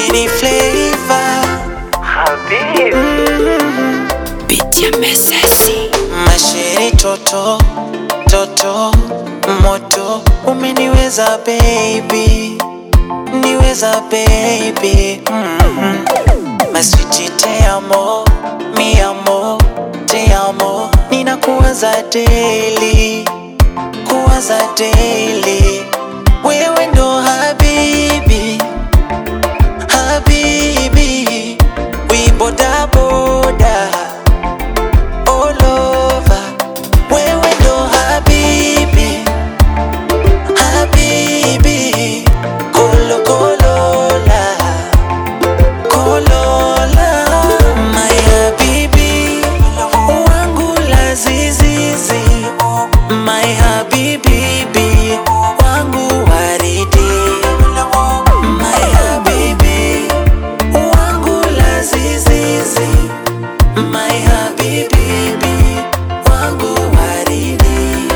Mini flavor Pitia mesesi masheri toto toto moto umeniweza baby niweza baby mm maswiti te amo mi amo te amo ninakuwaza daily kuwaza daily wewe ndo habibi habibi wibodaboda all over wewe ndo habibi habibi kolokolola kolola my habibi wangu lazizizi my habibibi wangu waridi my habibi wangu lazizizi my habibibi wangu waridi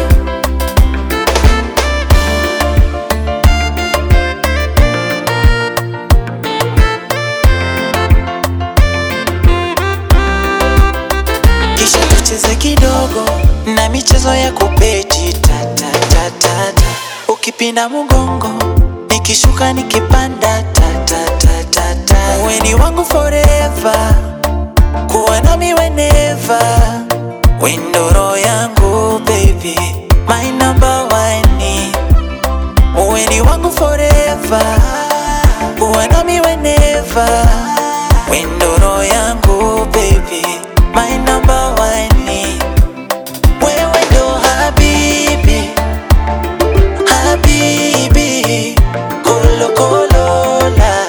kisha tucheze kidogo na michezo ya kubeti tatatatata ukipinda mgongo nikishuka nikipanda tatatatata weni wangu forever kuwa nami whenever windoro yangu baby my number one weni wangu forever kuwa nami whenever windoro yangu baby my number one wewe ndo habibi habibi kolokolola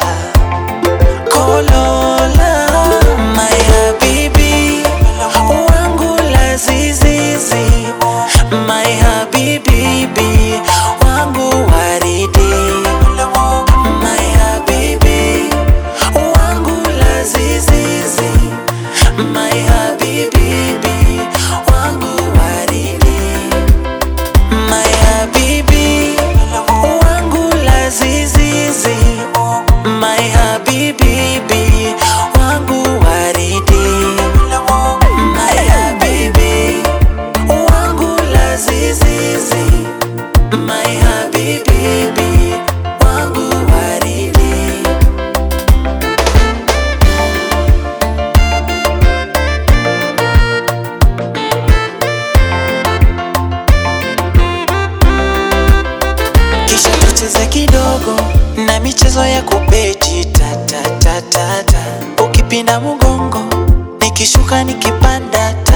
kolola my habibi wangu lazizizi my habibibi wangu waridi my habibi wangu lazizizi my habibibi wangu waridi my habibi wangu lazizizi my habibibi wangu waridi my habibi wangu lazizizi my habibibi wangu waridi kisha tucheze kidogo na michezo ya kubeti tatatatata ukipinda mgongo nikishuka nikipanda ta